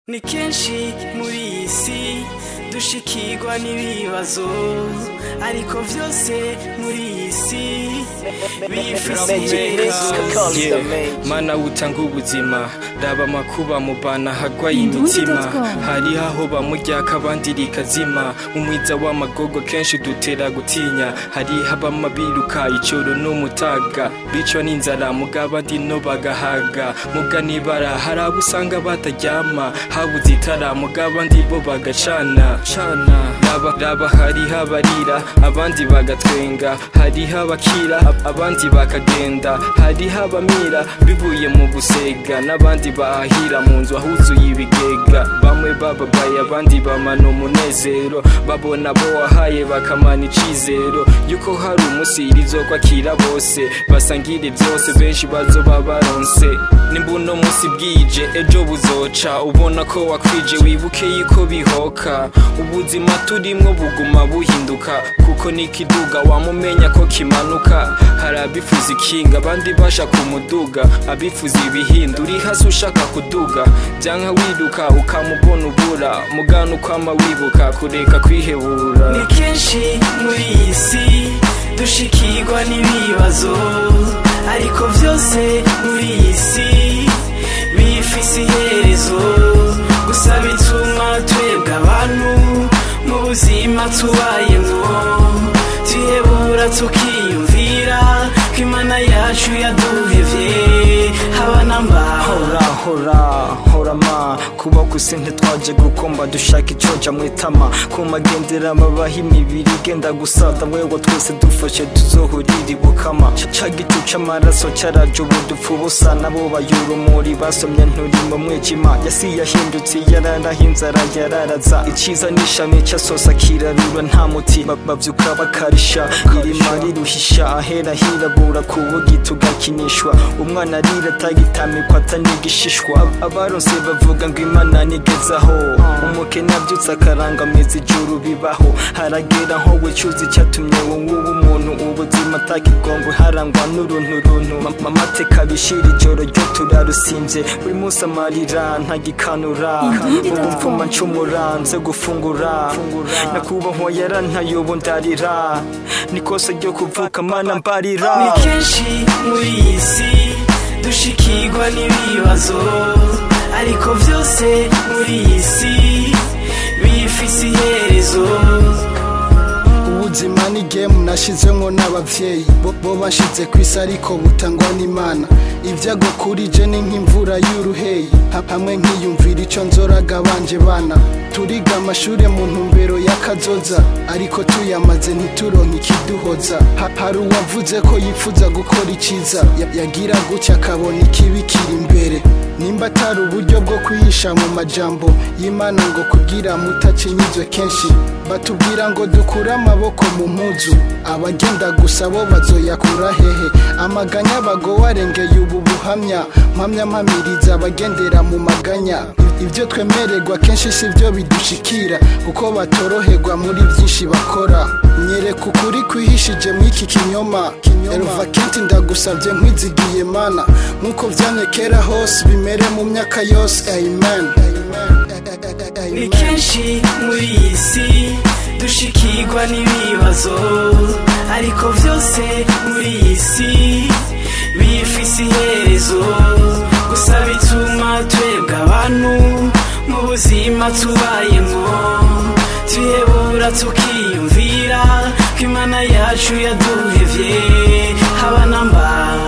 ni kenshi muri iyi si dushikirwa n'ibibazo ariko vyose muri iyi si bifise iherezo Yeah, mana utanga ubuzima raba amakuba mubana hagwaye imitima hariho aho bamuryaka abandi rikazima umwiza w'amagogo kenshi dutera gutinya hariho abama biruka icoro n'umutaga bicwa n'inzara mugaba ndi no bagahaga muga nibara hari abo usanga bataryama habuze itara mugaba ndi bo bagacana cana raba raba hariho abarira abandi bagatwenga hariho abakira ab- abandi bakagenda hariho abamira bivuye mu gusega n'abandi bahahira mu nzu ahuzuye ibigega bamwe bababaye abandi bamana umunezero babona bo wahaye bakamana icizero yuko hari umunsi rizokwakira bose basangire byose benshi bazoba baronse nimba uno munsi bwije ejo buzoca ubona ko wakwije wibuke yuko bihoka ubuzima turimwo buguma buhinduka kuko nikiduga wamumenya ko kimanuka hari abifuza ikinga abandi bashaka umuduga abifuza ibihinda uri hasi ushaka kuduga byanka wiruka ukamubona ubura mugana ukwama wibuka kureka kwihebura ni kenshi muri iyi si dushikirwa n'ibibazo ariko vyose muri iyi si bifise iherezo gusa bituma twebwe abantu mu buzima tubayemwo tuhebura tukiyumvira ko imana yacu yaduhevye haba nambaho hora hora hora ma kuba kuse ntitwaje gukomba dushaka icoja mwitama ku magendera babaho imibiri igenda gusada wewe twese dufashe tuzohurira ibukama Ca- ca gitu c'amaraso caraje ubu dupfa ubusa nabo bayura umuri basomye nturi mu mwijima yasi yahindutse yararaho inzara yararaza iciza n'ishami casosa kirarura nta muti Ba- bavyuka bakarisha irima riruhisha ahera hirabura kubugi tugakinishwa umwana arira atagitamikwa atanigishishwa Ab- abaronse bavuga ngo imana nigezaho umukene avyutse akarangamiza ijuru bibaho haragera nko wicuza icyatumye wowe uba umuntu ubuzima atakigombo harangwa n'uruntu runtu Ma- amateka bishira ijoro ryo turarusimvye buri munsi amarira ntagikanura ubu mvuma ncumura nze gufungura nakubahwa yarantaye ubu ndarira nikose ryo kuvuka mana mbarira ni kenshi muri iyi si dushikirwa n'ibibazo ariko vyose muri iyi si bifise iherezo ubuzima ni gemu nashyizemo n'ababyeyi bo- bo bashize ku isi ariko butangwa n'imana ibyago kuri je ni nk'imvura y'uruheyi Ha- hamwe nkiyumvira icyo nzoraga banje bana turiga amashuri mu ntumbero y'akazoza ariko tuyamaze ntituronke ikiduhoza Ha- hari uwavuze ko yifuza gukora icyiza Ya- yagira gutya akabona ikibi kiri imbere nimba atari uburyo bwo kwihisha mu majambo y'imana ngo kugira mutacinyizwe kenshi batubwira ngo dukure amaboko mu mpuzu abagenda gusa bo bazoyakura hehe amaganya bagowe arengeye ubu buhamya mpamya mpamiriza abagendera mu maganya ibyo twemererwa kenshi si byo bidushikira kuko batoroherwa muri byinshi bakora nyereka ukuri kwihishije mu iki kinyoma elva kenti ndagusabye nkwizigiye mana nk'uko vyanyekera hose bimere mu myaka yose amen ni kenshi muri iyi si dushikirwa n'ibibazo ariko vyose muri iyi si bifise iherezo gusa bituma twebwe abantu mu buzima tubayemwo tuhebura tukiyumvira ko imana yacu yaduhevye haba namba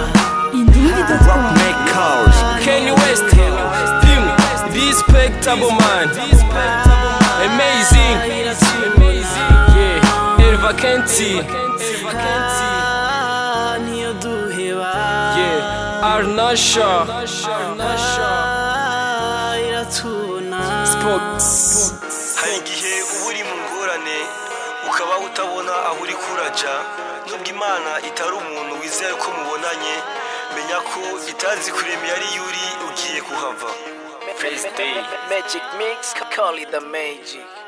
Kanye West, Pim, respectable man, amazing, yeah, Elva Kenti, Ah, niyo duheba yeah, Arnasha, Ah, iratuna Spox. hari igihe uba uri mu ngorane ukaba utabona aho uri kuraja nubwo imana itari umuntu wizera ko mubonanye menya ko itazi kurema yari yuri ugiye kuhava Magic mix, call it the magic.